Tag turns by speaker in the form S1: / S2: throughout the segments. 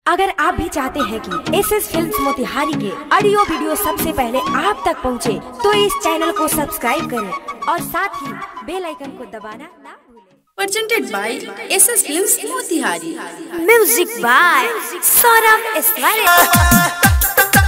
S1: अगर आप भी चाहते हैं कि एस एस फिल्म मोतिहारी के ऑडियो वीडियो सबसे पहले आप तक पहुंचे, तो इस चैनल को सब्सक्राइब करें और साथ ही बेल आइकन को दबाना ना भूलें
S2: presented by SS Films Motihari.
S1: Music by Saurabh Ismail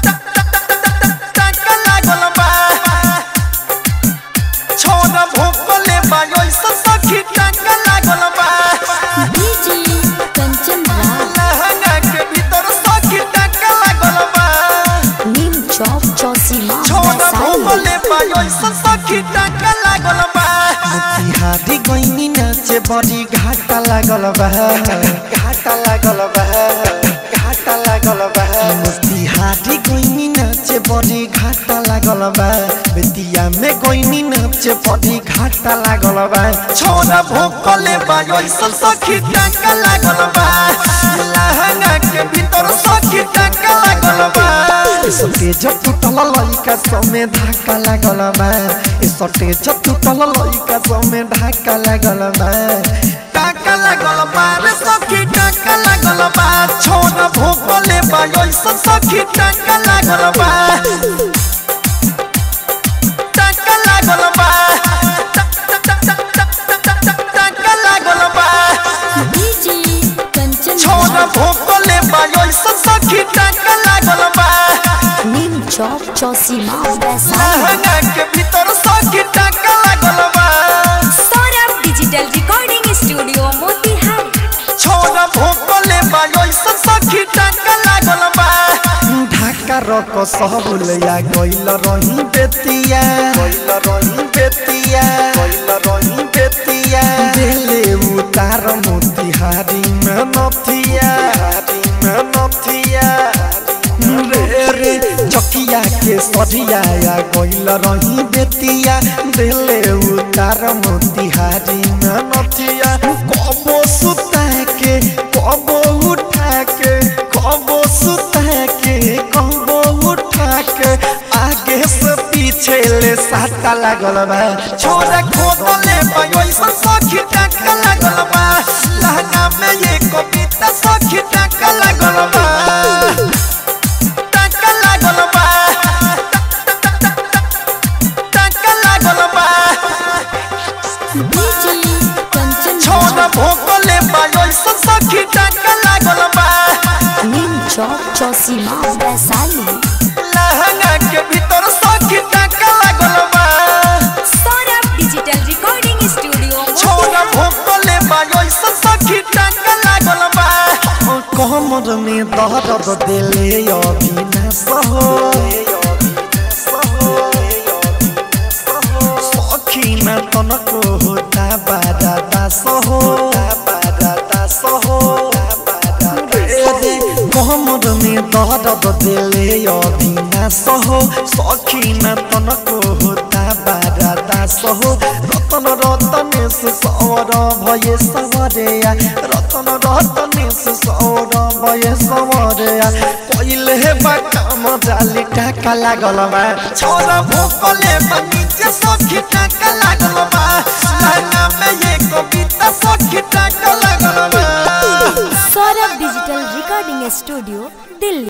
S3: छोरा भोकले बायो सखी टांगा लागल बा
S2: DJ Kanchan Rao,
S3: लहंगा के भीतर सखी टांगा लागल बा
S2: Nim Chowk Chosima,
S3: छोरा
S2: Vaisali.
S3: भोकले बायो सखी टांगा लागल बा मोतिहारी गइनी नाचे बड़ी घाटा लागल बा घाटा लागल बा घाटा लागल बा मोतिहारी गइनी नाचे बड़ी घाटा लागल बा बेतिया में गइनी नाचे बड़ी घाटा लागल बा छोरा भोकले बायो सखी टांगा लागल बा लहंगा के भीतर सखी टांगा लागल बा सटे जब टूटल लइका समे धाका लागल बा ए सटे जब टूटल लइका समे धाका लागल बा टाका लागल बा रे सखी टाका लागल बा छोड़ भोकले बा ओइसन सखी टाका लागल बा टाका लागल बा टाका लागल बा
S2: DJ Kanchan
S3: छोड़
S2: Rao,
S3: भोकले बा ओइसन सखी टाका लागल बा
S2: Nim Chowk Chosima, Vaisali.
S3: लहंगा के भीतर सखी टाका लागल बा
S1: Saurabh digital recording studio Motihari
S3: छोरा भोकले बायो सखी टाका लागल बा ढाका रक सबुलया गइल रही बेतिया गइल रही बेतिया गइल रही बेतिया देले उतार मोतिहारी में नथिया हारी में नथिया रे रे चकिया के सरिया गइल रही बेतिया देले उतार मोतिहारी में नथिया कबो सुता के कबो उठा के कबो सुता के कबो उठा के आगे से पीछे ले साटा लागल बा छोरा खोदले पायो सखी टाका लागल बा लहंगा में ये कविता सखी टाका लागल बा टाका लागल बा टाका लागल बा
S2: DJ Kanchan
S3: छोरा
S2: Rao,
S3: भोकले बायो सखी टाका लागल बा
S2: Nim Chowk Chosima, Vaisali.
S3: लहंगा के भीतर सखी टाका लागल बा
S1: सौरभ डिजिटल रिकॉर्डिंग स्टूडियो
S3: छोरा भोकले बायो सखी टाका लागल बा कमर में दर्द देले अविनाश हो सखी न तनको होता बारा दास हो बारा दास हो कमर में दर्द देले अविनाश हो सखी न तनको होता बारा दास हो रतन रतनेश सौर भय सवरेया रतन रतनेश सौर भय सवरेया पहिले बा काम जाली टाका लागल बा छोरा भोकले बा नीचे सखी टाका लागल बा लहंगा में ये कविता सखी टाका लागल बा
S1: Saurabh digital recording studio Delhi